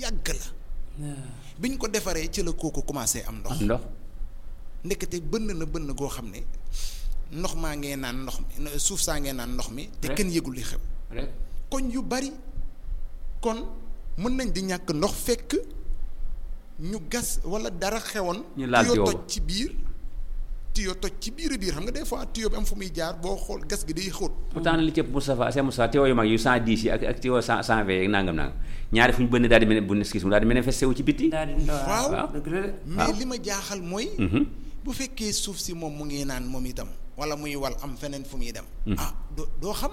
yàgg la biñ ko defaree ci la kooku commencé am ndox am ndox ndekete bënn na bënn goo xam ne ndox maa ngee naan ndox mi suuf saa ngee naan ndox mi te Rek. kenn yëgul li xew rek koñ yu bari kon mën nañ di ñàkk ndox fekk ñu gas wala dara xewoon Ñu laal tuyau tuyau toj ba. ci biir tuyau toj ci biir a biir xam nga des fois tuyau bi am fu muy jaar boo xool gas gi day xóot pourtant li cëpp Moustapha Cheikh Moustapha teewoo yu mag yu 110 yi ak ak teewoo 100 120 yi nangam nangam ñaari fu ñu bënn daal di mel bu neskis mu daal di manifesté wu ci bitti daal di ndaw Waaw. waaw dëgg la de. mais li ma jaaxal mooy Mhm. bu fekkee suuf si moom mu ngi naan moom itam wala muy wal am feneen fu muy dem ah doo doo xam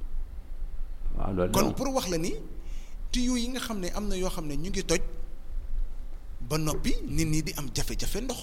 waaw loolu kon moom. pour wax la ni tuyau yi nga xam ne am na yoo xam ne ñu ngi toj ba noppi nit ñi di am jafe-jafe ndox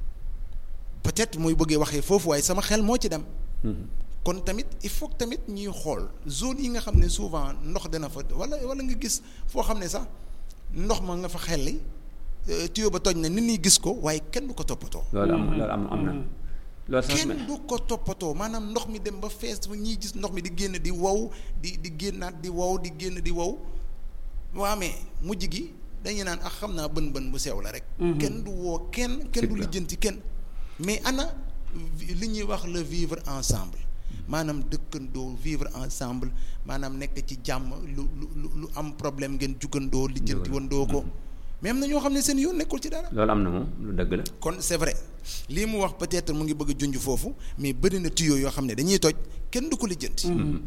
peut-être muy bëggee waxee foofu waaye sama xel moo ci dem Mhm. kon tamit il faut que tamit ñuy xool zone yi nga xam ne souvent ndox dana fa wala wala nga gis foo xam ne sax ndox ma nga fa xelli euh, tuyau ba toj na nit ñi gis ko waaye kenn du ko toppatoo loolu am loolu am am na loolu sax kenn du ko toppatoo maanaam ndox mi dem ba fees ba ñiy gis ndox mi di génn di wow di di génnaat di wow di génn di wow waa mais mujj gi dañuy naan ak xam naa bën bën bu sew la rek kenn du woo kenn kenn du C'est clair. lijjanti kenn mais ana vi- li ñuy wax le vivre ensemble maanaam dëkkandoo vivre ensemble maanaam nekk ci jàmm lu lu lu- lu am problème ngeen jugandoo lijjanti wandoo ko mais am na ñoo xam ne seen yoon nekkul ci dara loolu am na moom lu dëgg la kon c'est vrai lii mu wax peut-être mu ngi bëgg a junj foofu mais bëri na tuyaux yoo xam ne dañuy toj kenn du ko lijjanti.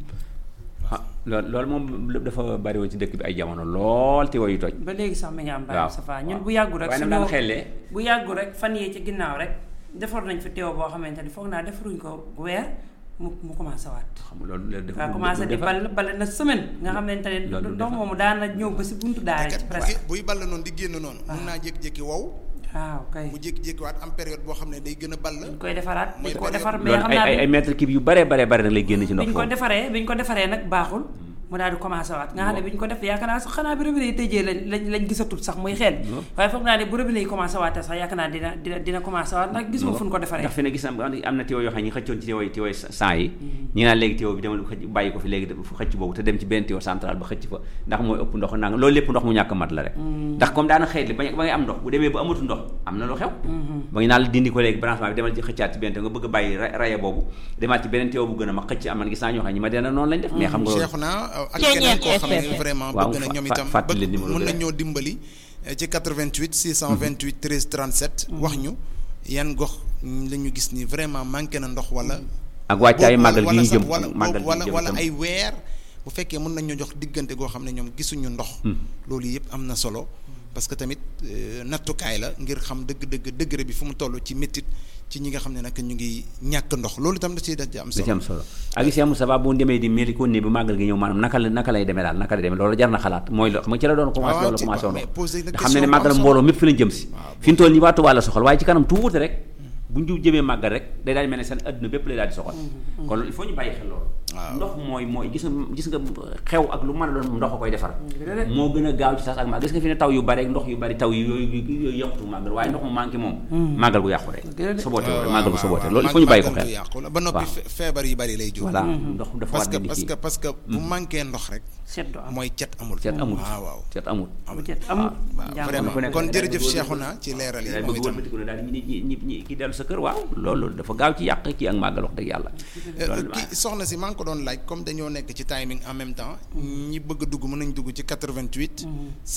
ah loolu loolu moom lépp dafa bari woon ci dëkk bi ay jamono lool te wayu toj ba léegi sax mi ngi am. waaw Baye Safa ñun waaw. bu yàggu rek. waaye nag suñu- daan xellee. bu yàggu rek fan yee ci ginnaaw rek defar nañ fi teew boo xamante ni foog naa defaruñ ko weer mu mu commencé waat. xam nga loolu loolu dafa waa commencé di bal bale na semaine nga xamante ne loolu du ndox defar. moomu daan na ñëw ba si buntu daara ci kat presque. buy ball noonu di génn noonu. mun naa jékki-jékki wow waaw kay. mu jékki-jékki waat am période boo xam ne day gën a ball. dañ koy defaraat Mooy dañ ko période defar mais loolu xam ay naa ay ay mètre kib yu bare bare bare nag lay génn ci ndox bi ñu ko foofu defaree bi ñu ko defaree nag baaxul mu daal di commencé waat nga xam ne bi ñu ko def yaakaar naa sax xanaa bi robinet yi tëjee lañ lañ lañ gisatul sax muy xel waaye foog naa ne bu robinet yi commencé waatee sax yaakaar naa dina dina dina commencé waat ndax gis ma fu ñu ko defaree ndax fi ne gis am am na teew yoo xam ne ñi xëccoon ci teew yi teew sang yi ñi ngi naan léegi teew bi demal xëcc bàyyi ko fi léegi fu xëcc boobu te dem ci benn teew central ba xëcc fa ndax mooy ëpp ndox nanga loolu lépp ndox mu ñàkk mat la rek ndax comme daana xëy ba ba ngay am ndox bu demee ba amatu ndox am na lu xew ba ngi naan la dindi ko léegi branchement bi demal ci xëccaat ci benn teew nga bëgg a bàyyi ra- raya boobu demaat ci beneen teew bu gën a mag xëcc am man gis naa ñoo xam ne ñi ma dena noonu lañ def mais xam nga loolu Cheikh naa ak Ceeñeen keneen koo xam ne FM. vraiment Waaw, bëgg na ñoom fa- itam fàttali bëgg numéro mun bi na rek. ñoo dimbali eh, ci 88 628 13 37. wax ñu yan gox la ñu gis ni vraiment manqué na ndox wala. ak wàccaayu boobu màggal gi wala ñu sax jëm wala màggal gi ñu wala jëm wala itam. ay weer bu fekkee mën nañ ñoo jox diggante goo xam ne ñoom gisuñu ndox. loolu yëpp am na solo parce que tamit euh, nattukaay la ngir xam dëgg-dëgg degré bi fu mu toll ci métit ci ñi nga xam ne nag ñu ngi ñàkk ndox loolu itam da ciy da ci am da ci solo. am solo ak Cheikh Moustapha bu demee di meli ko ne bi màggal gi ñëw maanaam naka la naka lay demee daal naka lay demee loolu jar na xalaat mooy lo xam nga ci la doon commencé waaw loolu ci- commencé woon mais poser na nga xam ne ne question bu am màggal solo. mbooloo mépp fi lañ jëm si Waaw, fi ñu toll nii waa Tuubaa la soxal waaye ci kanam tuuti rek bu ñu jëmee màggal rek day daal di mel ne seen adduna bépp lay daal di soxal kon loolu il faut ñu bàyyi xel loolu Waaw. ndox mooy mooy gis nga gis nga xew ak lu mën a doon ndox a koy defar moo gën a gaaw ci tas ak màggal gis nga fi ne taw yu bari ak ndox yu bari taw yu yooyu yooyu yàqutu màggal waaye ndox mu manqué moom màggal gu yàqu rek Dëgg la. soboote waaw màggal gu waaw soboote waaw. loolu il faut ñu bàyyi ko màggal xel du yàqu la ba noppi waaw. fe- feebar yu bari lay jur. voilà ndox dafa parce war que di parce kii que parce que bu manqué ndox rek seddu am mooy cet amul. seet amul waaw waaw. seet amul bu cet amul waaw jàmm vraiment ku nekk kon daal jërëjëf di Cheikhouna ci leeral yi daal moom bëgg itam. wëlbatiku ne daal ñi ñi ñi ñi ki dellu sa kër waaw loolu dafa gaaw ci yàq kii ak màggal wax dëgg yàlla loolu kii soxna si maa ngi ko doon laaj comme dañoo nekk ci timing en même temps ñi bëgg a dugg mën nañ dugg ci 88.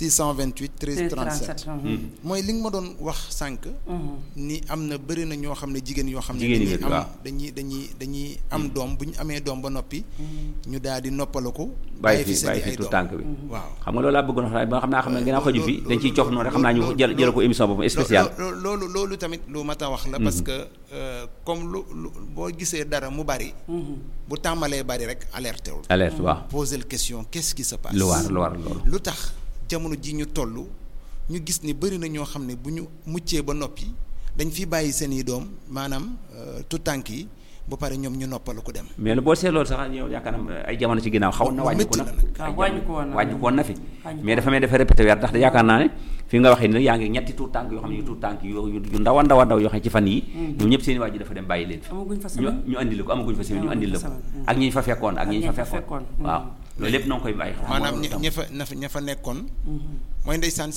628 13 37. 37 mooy li nga ma doon wax sànq. ni am na bëri na ñoo xam ne jigéen yoo xam ne. Jigéen ñi dañuy waaw. am dañuy dañuy dañuy am doom bu ñu amee doom ba noppi. ñu daal di noppaliku. bàyyi fi seen i bàyyi fi ay tout doom. tànk bi waaw. xam nga loolu laa bëggoon wax ba xam naa xam ne ginnaaw xaju fi dañ ciy cof noonu rek xam naa ñu jël jël ko émission boobu spéciale Lo- lo- loolu loolu tamit lu mat a wax la. parce que euh, comme lu lu boo gisee dara mu bari. bu tàmbalee bari rek alerté wul. alerte waaw poser question qu'est-ce qui se passe. lu war lu war loolu lu tax jamono ji ñu toll ñu gis ni bëri na ñoo xam ne bu ñu muccee ba noppi dañ fi bàyyi seen i doom maanaam tout tànk yi ba pare ñoom ñu noppalu ko dem. mais lu boo seet loolu sax yow yaakaar naa ay jamono ci ginnaaw xaw na Lu wàññi ko métti na la nag. waaw ay wàññi ko woon na. wàññi ko woon na fi Wàññi ko mais dafa mel dafa répété weer ndax yaakaar naa ne fi nga waxee ni yaa ngi ñetti tuut tànk yoo xam ne tuut tànk yu yu yu ndaw a ndaw a ndaw yoo xam ne ci fan yi ñoom ñëpp seen i waajur dafa dem bàyyi leen fi amaguñ fa ñu semaine ñu andil ko amaguñ fa semaine ñu Amaguñ andil la fa ko semaine. ak ñi ñu fa fekkoon ak ñi ñu fa fa fekkoon fekkoon. waaw loolu lépp noo ngi koy bàyyi xel maanaam moo ña tax. ña fa ña fa- ña fa nekkoon. mooy ndeysaan